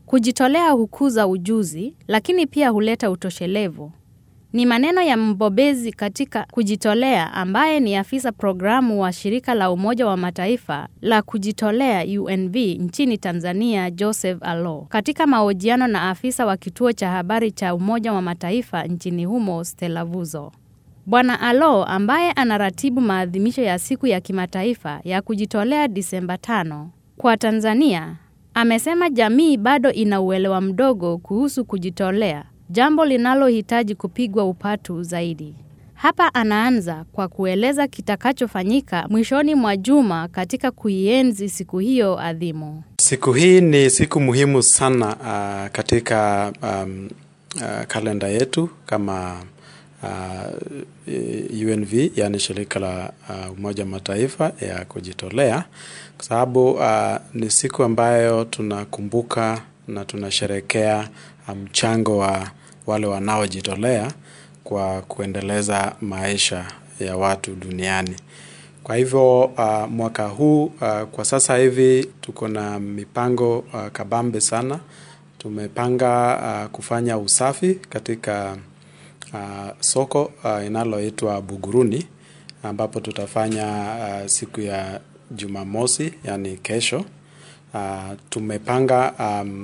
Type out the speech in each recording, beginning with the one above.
Kujitolea hukuza ujuzi, lakini pia huleta utoshelevu. Ni maneno ya mbobezi katika kujitolea ambaye ni afisa programu wa shirika la Umoja wa Mataifa la kujitolea UNV nchini Tanzania, Joseph Alo, katika mahojiano na afisa wa kituo cha habari cha Umoja wa Mataifa nchini humo, Stella Vuzo. Bwana Alo ambaye anaratibu maadhimisho ya siku ya kimataifa ya kujitolea Disemba tano kwa Tanzania, amesema jamii bado ina uelewa mdogo kuhusu kujitolea, jambo linalohitaji kupigwa upatu zaidi. Hapa anaanza kwa kueleza kitakachofanyika mwishoni mwa juma katika kuienzi siku hiyo adhimu. Siku hii ni siku muhimu sana uh, katika um, uh, kalenda yetu kama uh, UNV yani shirika la uh, Umoja Mataifa ya kujitolea, kwa sababu uh, ni siku ambayo tunakumbuka na tunasherekea mchango um, wa wale wanaojitolea kwa kuendeleza maisha ya watu duniani. Kwa hivyo uh, mwaka huu uh, kwa sasa hivi tuko na mipango uh, kabambe sana. Tumepanga uh, kufanya usafi katika uh, soko uh, inaloitwa Buguruni ambapo tutafanya uh, siku ya Jumamosi, yani kesho. Uh, tumepanga um,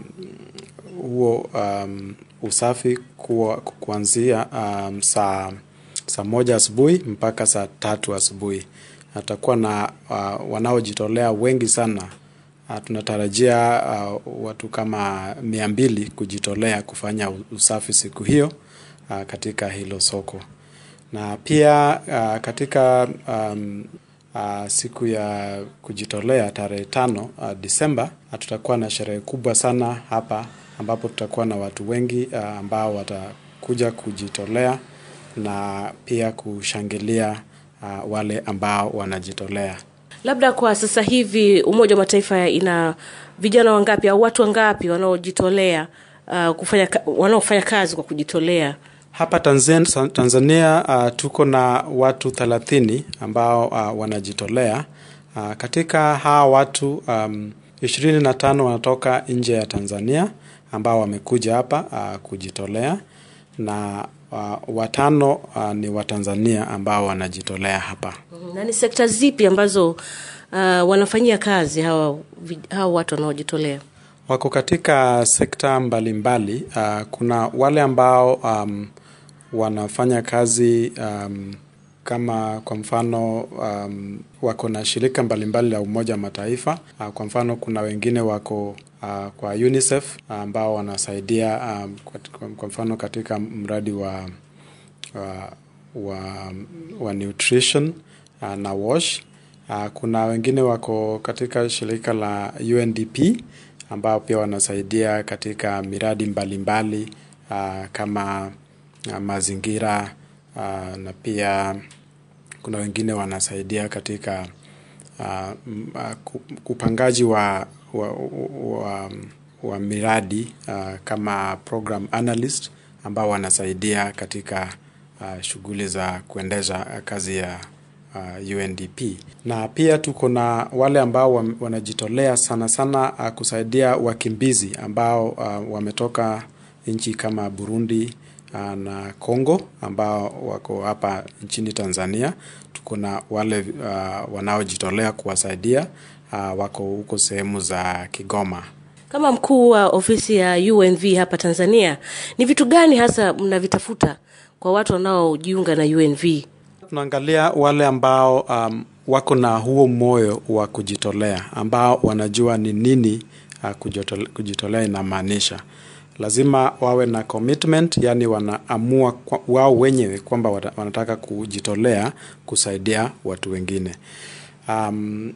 huo um, usafi kuwa, kuanzia um, saa saa moja asubuhi mpaka saa tatu asubuhi. Atakuwa na uh, wanaojitolea wengi sana. Uh, tunatarajia uh, watu kama mia mbili kujitolea kufanya usafi siku hiyo uh, katika hilo soko na pia uh, katika um, uh, siku ya kujitolea tarehe tano uh, Disemba uh, tutakuwa na sherehe kubwa sana hapa ambapo tutakuwa na watu wengi uh, ambao watakuja kujitolea na pia kushangilia uh, wale ambao wanajitolea. Labda kwa sasa hivi Umoja wa Mataifa ina vijana wangapi au watu wangapi wanaojitolea uh, kufanya wanaofanya kazi kwa kujitolea? Hapa Tanzania, Tanzania uh, tuko na watu thelathini ambao uh, wanajitolea uh, katika hawa watu um, ishirini na tano wanatoka nje ya Tanzania ambao wamekuja hapa uh, kujitolea na uh, watano uh, ni Watanzania ambao wanajitolea hapa. Na ni sekta zipi ambazo uh, wanafanyia kazi hawa, hawa watu wanaojitolea? Wako katika sekta mbalimbali mbali. Uh, kuna wale ambao um, wanafanya kazi um, kama kwa mfano um, wako na shirika mbalimbali la Umoja wa Mataifa. Uh, kwa mfano kuna wengine wako uh, kwa UNICEF ambao uh, wanasaidia um, kwa, kwa mfano katika mradi wa, wa, wa, wa nutrition uh, na wash. Uh, kuna wengine wako katika shirika la UNDP ambao pia wanasaidia katika miradi mbalimbali mbali, uh, kama uh, mazingira uh, na pia kuna wengine wanasaidia katika uh, upangaji wa, wa, wa, wa miradi uh, kama program analyst ambao wanasaidia katika uh, shughuli za kuendesha kazi ya uh, UNDP na pia tuko na wale ambao wanajitolea sana sana uh, kusaidia wakimbizi ambao uh, wametoka nchi kama Burundi uh, na Congo ambao wako hapa nchini Tanzania. Tuko na wale uh, wanaojitolea kuwasaidia uh, wako huko sehemu za Kigoma. Kama mkuu wa ofisi ya UNV hapa Tanzania, ni vitu gani hasa mnavitafuta kwa watu wanaojiunga na UNV? Tunaangalia wale ambao um, wako na huo moyo wa kujitolea, ambao wanajua ni nini uh, kujitolea, kujitolea inamaanisha. Lazima wawe na commitment, yani wanaamua kwa, wao wenyewe kwamba wanataka kujitolea kusaidia watu wengine. Um,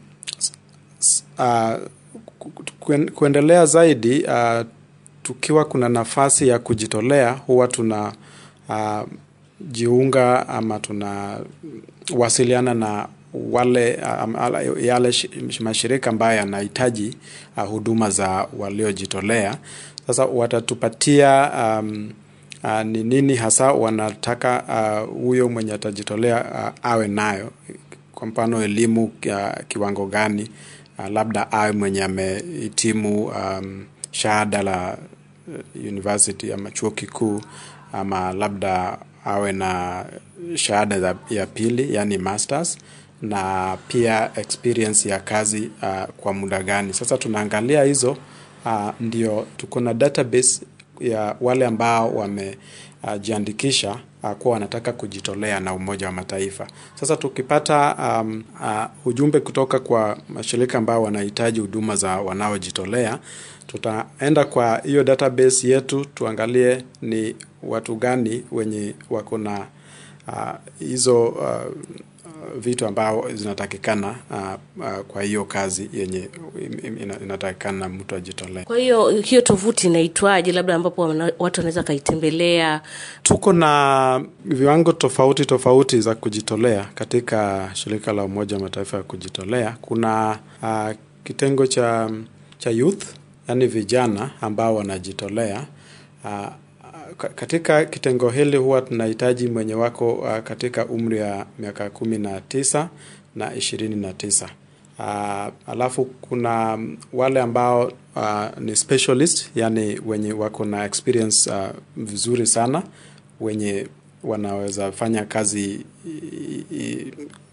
uh, kuendelea zaidi uh, tukiwa kuna nafasi ya kujitolea huwa tuna uh, jiunga ama tunawasiliana na wale um, yale mashirika ambayo yanahitaji uh, huduma za waliojitolea. Sasa watatupatia um, uh, ni nini hasa wanataka huyo uh, mwenye atajitolea uh, awe nayo. Kwa mfano elimu uh, kiwango gani uh, labda awe mwenye amehitimu um, shahada la uh, university ama chuo kikuu ama labda awe na shahada za- ya pili yani masters na pia experience ya kazi uh, kwa muda gani. Sasa tunaangalia hizo uh, ndio tuko na database ya wale ambao wamejiandikisha uh, kuwa wanataka kujitolea na Umoja wa Mataifa. Sasa tukipata um, uh, ujumbe kutoka kwa mashirika ambao wanahitaji huduma za wanaojitolea, tutaenda kwa hiyo database yetu tuangalie ni watu gani wenye wako na uh, hizo uh, vitu ambao zinatakikana uh, uh, kwa hiyo kazi yenye ina- inatakikana mtu ajitolee. Kwa hiyo hiyo tovuti inaitwaje, labda ambapo wana- watu wanaweza kaitembelea? Tuko na viwango tofauti tofauti za kujitolea katika shirika la Umoja wa Mataifa ya kujitolea. Kuna uh, kitengo cha cha youth, yani vijana ambao wanajitolea. Uh, ka- katika kitengo hili huwa tunahitaji mwenye wako uh, katika umri wa miaka kumi na tisa na ishirini na tisa. Uh, alafu kuna mm, wale ambao uh, ni specialist, yani wenye wako na experience uh, vizuri sana, wenye wanaweza fanya kazi i- i-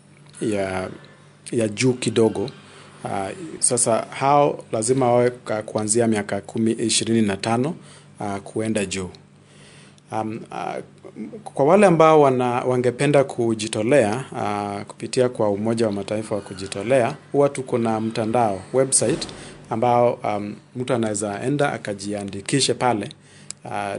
ya, ya juu kidogo. Uh, sasa hao lazima wawe ka- kuanzia miaka kumi ishirini na tano uh, kuenda juu. Um, uh, kwa wale ambao wana, wangependa kujitolea uh, kupitia kwa Umoja wa Mataifa wa kujitolea, huwa tuko na mtandao website ambao um, mtu anaweza enda akajiandikishe pale uh,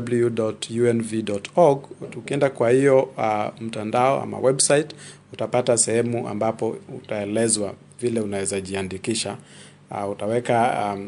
www.unv.org. Tukienda kwa hiyo uh, mtandao ama website, utapata sehemu ambapo utaelezwa vile unaweza jiandikisha. Uh, utaweka um,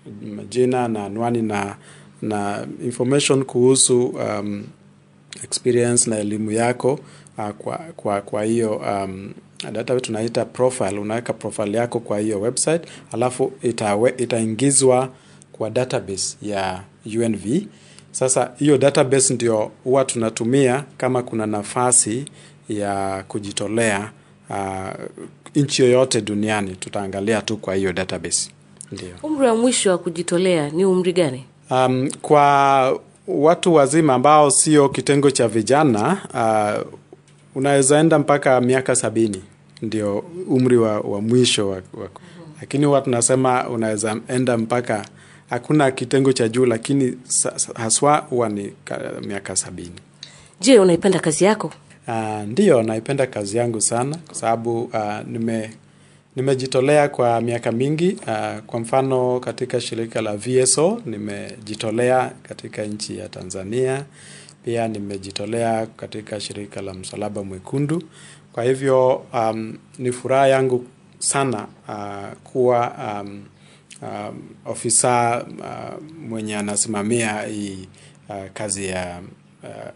jina na anwani na na information kuhusu um, experience na elimu yako uh, kwa kwa kwa hiyo um, data tunaita profile. Unaweka profile yako kwa hiyo website, alafu itawe, itaingizwa kwa database ya UNV. Sasa hiyo database ndio huwa tunatumia kama kuna nafasi ya kujitolea uh, nchi yoyote duniani, tutaangalia tu kwa hiyo database ndio. Umri wa mwisho wa kujitolea ni umri gani? Um, kwa watu wazima ambao sio kitengo cha vijana uh, unaweza enda mpaka miaka sabini ndio umri wa, wa mwisho wa, wa, lakini huwa tunasema unaweza enda mpaka hakuna kitengo cha juu, lakini sa, sa- haswa huwa ni ka- miaka sabini. Je, unaipenda kazi yako? Uh, ndiyo naipenda kazi yangu sana kwa sababu uh, nime nimejitolea kwa miaka mingi. Uh, kwa mfano katika shirika la VSO nimejitolea katika nchi ya Tanzania, pia nimejitolea katika shirika la Msalaba Mwekundu. Kwa hivyo um, ni furaha yangu sana uh, kuwa um, um, ofisa uh, mwenye anasimamia hii uh, kazi ya uh,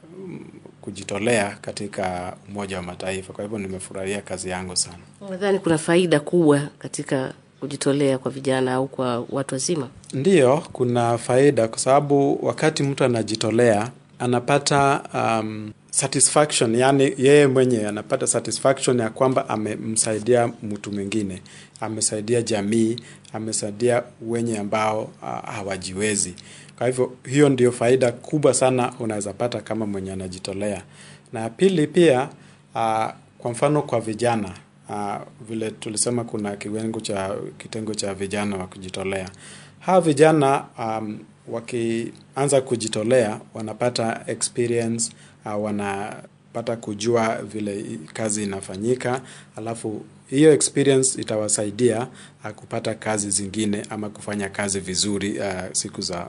kujitolea katika Umoja wa Mataifa. Kwa hivyo nimefurahia kazi yangu sana. Nadhani kuna faida kubwa katika kujitolea kwa vijana au kwa watu wazima. Ndiyo, kuna faida kwa sababu wakati mtu anajitolea anapata um, satisfaction, yani yeye mwenye anapata satisfaction ya kwamba amemsaidia mtu mwingine, amesaidia jamii, amesaidia wenye ambao uh, hawajiwezi. Kwa hivyo hiyo ndio faida kubwa sana unaweza pata kama mwenye anajitolea. Na pili pia uh, kwa mfano kwa vijana uh, vile tulisema kuna kiwengo cha kitengo cha vijana wa kujitolea. Hawa vijana um, wakianza kujitolea wanapata experience uh, wanapata kujua vile i- kazi inafanyika, alafu hiyo experience itawasaidia uh, kupata kazi zingine ama kufanya kazi vizuri uh, siku za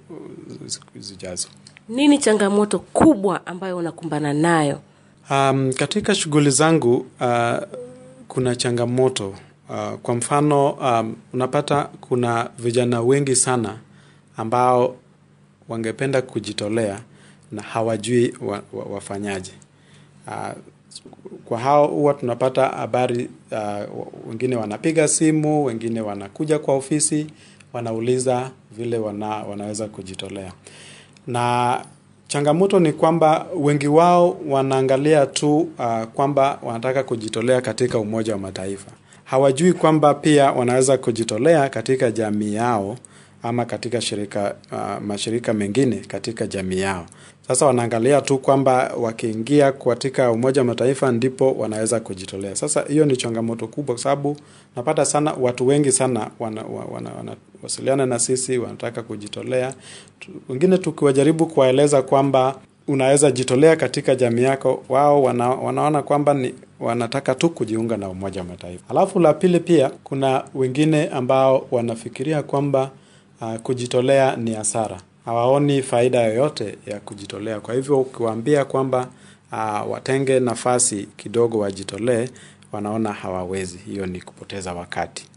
uh, siku zijazo. Nini changamoto kubwa ambayo unakumbana nayo? Um, katika shughuli zangu uh, kuna changamoto uh, kwa mfano um, unapata kuna vijana wengi sana ambao wangependa kujitolea na hawajui wa, wa, wafanyaje. Uh, kwa hao huwa tunapata habari uh, wengine wanapiga simu, wengine wanakuja kwa ofisi, wanauliza vile wana, wanaweza kujitolea na changamoto ni kwamba wengi wao wanaangalia tu uh, kwamba wanataka kujitolea katika Umoja wa Mataifa. Hawajui kwamba pia wanaweza kujitolea katika jamii yao ama katika shirika uh, mashirika mengine katika jamii yao. Sasa wanaangalia tu kwamba wakiingia katika Umoja wa Mataifa ndipo wanaweza kujitolea. Sasa hiyo ni changamoto kubwa, kwa sababu napata sana watu wengi sana wanawasiliana wana, wana na sisi, wanataka kujitolea. Wengine tukiwajaribu kuwaeleza kwamba unaweza jitolea katika jamii yako, wao wana, wanaona kwamba ni wanataka tu kujiunga na Umoja wa Mataifa. Alafu la pili, pia kuna wengine ambao wanafikiria kwamba uh, kujitolea ni hasara, hawaoni faida yoyote ya kujitolea. Kwa hivyo ukiwaambia kwamba uh, watenge nafasi kidogo wajitolee, wanaona hawawezi. Hiyo ni kupoteza wakati.